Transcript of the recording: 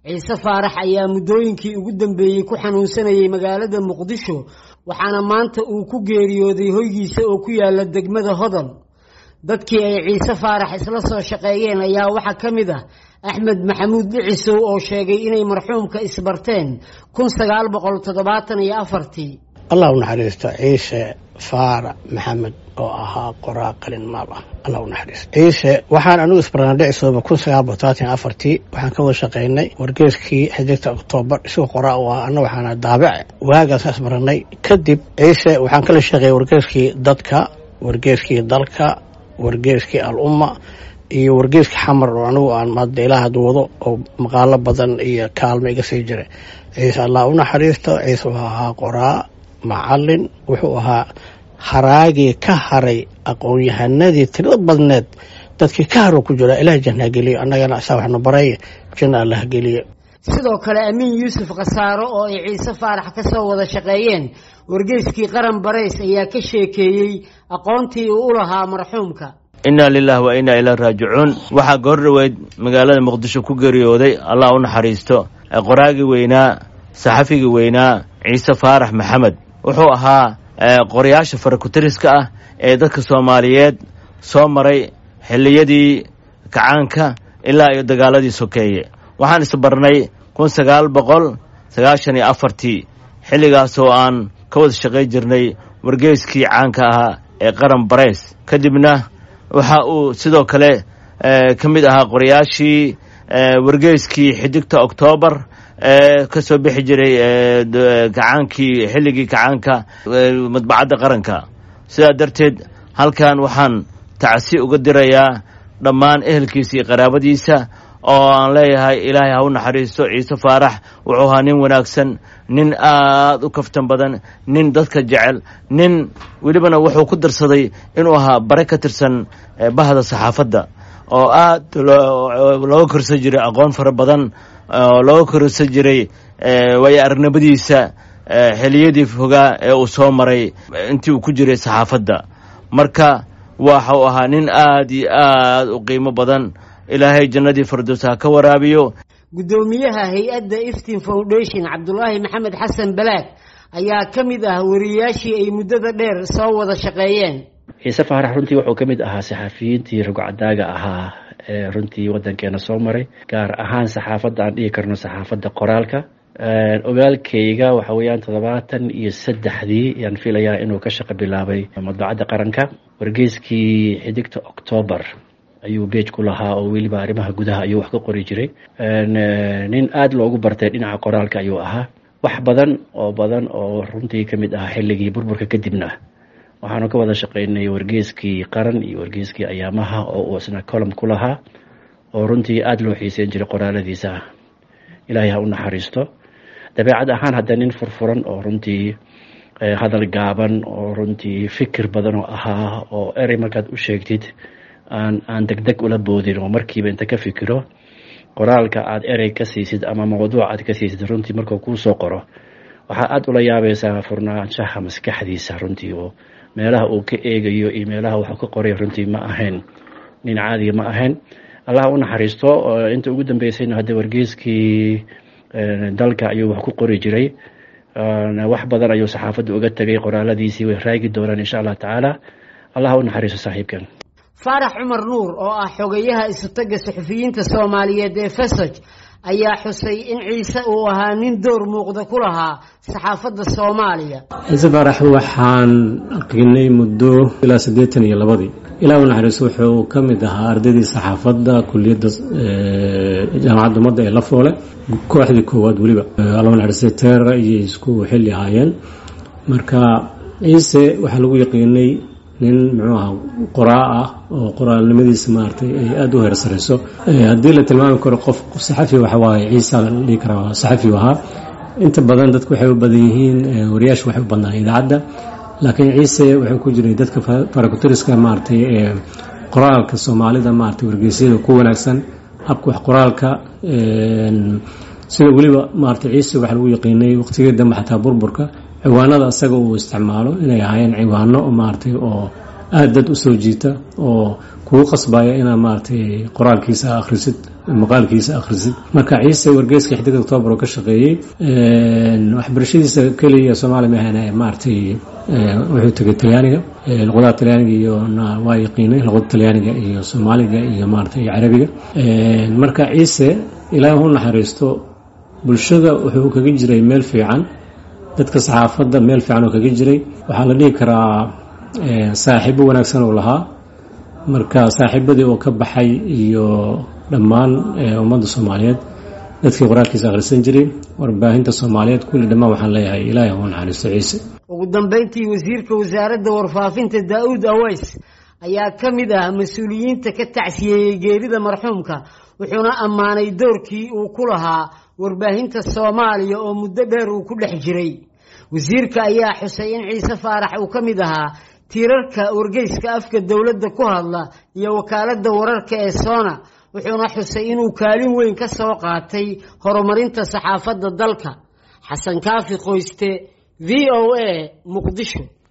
ciise faarax ayaa muddooyinkii ugu dambeeyey ku xanuunsanayay magaalada muqdisho waxaana maanta uu ku geeriyooday hoygiisa oo ku yaala degmada hodol dadkii ay ciise faarax isla soo shaqeeyeen ayaa waxaa ka mid ah axmed maxamuud dhicisow oo sheegay inay marxuumka isbarteen kun sagaal boqol toddobaatan iyo afartii allah u naxariisto ciise faarax maxamed oo ahaa qoraa qalin maal ah allah u naxariisto ciise waxaan anigu isbarnaa dhicisooba kun sagaal boqol todobaatan afartii waxaan ka wada shaqaynay wargeeskii xidigta oktoobar isagoo qoraa u ah anna waxaana daabace waagaasa isbarannay kadib ciise waxaan kala shaqeeyay wargeeskii dadka wargeeskii dalka wargeeskii al umma iyo wargeeska xamar oo anigu aan hadda ilaa had wado oo maqaalo badan iyo kaalmo iga sii jiray ciise allah u naxariisto ciise wuxuu ahaa qoraa macalin wuxuu ahaa haraagii ka haray aqoon-yahanadii tirada badneed dadkii ka haro ku jira ilaah janna geliyo annagana asaa waxnu baray janna allah geliyo sidoo kale amiin yuusuf khasaaro oo ay ciise faarax ka soo wada shaqeeyeen wargeyskii qaran barays ayaa ka sheekeeyey aqoontii uu u lahaa marxuumka inna lilah wa inna ilaa raajicuun waxaa goor dhoweyd magaalada muqdisho ku geeriyooday allah u naxariisto qoraagii weynaa saxafigii weynaa ciise faarax maxamed wuxuu ahaa qorayaasha farakutiriska ah ee dadka soomaaliyeed soo maray xilliyadii kacaanka ilaa iyo dagaaladii sokeeye waxaan isbarnay kun sagaal boqol sagaashan iyo afartii xilligaas oo aan ka wada shaqay jirnay wargeyskii caanka ahaa ee qaran barays kadibna waxa uu sidoo kale ka mid ahaa qorayaashii wargeyskii xidigta oktoobar ee ka soo bixi jiray kacaankii xilligii kacaanka madbacadda qaranka sidaa darteed halkan waxaan tacsi uga dirayaa dhammaan ehelkiisa iyo qaraabadiisa oo aan leeyahay ilaahay ha u naxariisto ciise faarax wuxuu ahaa nin wanaagsan nin aad u kaftan badan nin dadka jecel nin welibana wuxuu ku darsaday inuu ahaa bare ka tirsan bahda saxaafadda oo aad looga korsan jiray aqoon fara badan oo looga korsan jiray waayo aragnimadiisa xiliyadii fogaa ee uu soo maray intii uu ku jiray saxaafadda marka waxau ahaa nin aad iyo aad u qiimo badan ilaahay jannadii fardows ha ka waraabiyo guddoomiyaha hay-adda iftin foundation cabdulaahi maxamed xasan balaag ayaa ka mid ah wariyayaashii ay muddada dheer soo wada shaqeeyeen ciise faarax runtii wuxuu ka mid ahaa saxafiyiintii rugcadaaga ahaa ee runtii waddankeena soo maray gaar ahaan saxaafadda aan dhihi karno saxaafadda qoraalka ogaalkayga waxa weeyaan toddobaatan iyo saddexdii ayaan filayaa inuu ka shaqo bilaabay madbacadda qaranka wargeyskii xidigta octoobar ayuu beej ku lahaa oo weliba arrimaha gudaha ayuu wax ka qori jiray nin aada loogu bartay dhinaca qoraalka ayuu ahaa wax badan oo badan oo runtii ka mid ahaa xilligii burburka kadibna waxaanu ka wada shaqeynay wargeeskii qaran iyo wargeeskii ayaamaha oo uu isna colom ku lahaa oo runtii aada loo xiiseyn jiray qoraaladiisa ilaahay ha u naxariisto dabeecad ahaan hadda nin furfuran oo runtii hadal gaaban oo runtii fikir badan oo ahaa oo erey markaad u sheegtid aan aan deg deg ula boodin oo markiiba inta ka fikiro qoraalka aad erey ka siisid ama mawduuc aad ka siisid runtii markuu kuu soo qoro waxaa aada ula yaabaysaa furnaanshaha maskaxdiisa runtii oo meelaha uu ka eegayo iyo meelaha waxuu ka qoray runtii ma ahayn nin caadiga ma ahayn allah u naxariisto inta ugu dambeysayna hadda wargeeskii dalka ayuu wax ku qori jiray wax badan ayuu saxaafadda uga tegay qoraaladiisii way raagi doonaan insha allah tacaala allah u naxariisto saaxiibkan faarax cumar nuur oo ah xogayaha isutaga suxufiyiinta soomaaliyeed ee fesaj ayaa xusay in ciise uu ahaa nin door muuqda ku lahaa saxaafadda soomaaliya ciise faarax waxaan aqinay muddo ilaa siddeetan iyo labadii ilaa u naxariiso wuxuu ka mid ahaa ardaydii saxaafadda kuliyadda jaamacadda ummadda ee la foole kooxdii koowaad weliba alla naxariistay teera iyo isku xilli ahaayeen marka ciise waxaa lagu yaqiinay nin muxuu ahaa qoraa ah oo qoraalnimadiisa maaragtay ay aada u heersarayso haddii la tilmaami karo qof saxafi waxa waaye ciisa la dhihi karaa saxafi ahaa inta badan dadku waxay u badan yihiin wariyaashu waxay u badnaan idaacadda laakiin ciise wuxuu ku jiray dadka farakutiriska maaragtay ee qoraalka soomaalida maaragtay wargeysyada ku wanaagsan habka wax qoraalka sida weliba maaragtay ciise waxaa lagu yaqiinay waqtigii dambe xataa burburka ciwaanada asaga uu isticmaalo inay ahaayeen ciwaano maaragtay oo aada dad usoo jiita oo kugu qasbaya inaad maaragtay qoraalkiisa akhrisid maqaalkiisa akhrisid marka ciise wargeeska xidig octoobar oo ka shaqeeyey waxbarashadiisa keliya soomaaliya mahana maaragtay wuxuu tegay talyaaniga luqadaha talyaaniga iyo waa yaqiinay luqada talyaaniga iyo soomaaliga iyo maaragtay carabiga marka ciise ilaahay hu naxariisto bulshada wuxuu kaga jiray meel fiican dadka saxaafadda meel fiican oo kaga jiray waxaa la dhihi karaa saaxiibo wanaagsan oo lahaa marka saaxiibadii oo ka baxay iyo dhammaan ummadda soomaaliyeed dadkii qoraalkiisa akhrisan jiray warbaahinta soomaaliyeed kulli dhammaan waxaan leeyahay ilaahay huu naxariisto ciise ugu dambeyntii wasiirka wasaaradda warfaafinta daa-uud aways ayaa ka mid ah mas-uuliyiinta ka tacsiyeeyey geerida marxuumka wuxuuna ammaanay doorkii uu ku lahaa warbaahinta soomaaliya oo muddo dheer uu ku dhex jiray wasiirka ayaa xusay in ciise faarax uu ka mid ahaa tiirarka wargeyska afka dowladda ku hadla iyo wakaaladda wararka ee soona wuxuuna xusay inuu kaalin weyn ka soo qaatay horumarinta saxaafadda dalka xasan kaafi qoyste v o a muqdisho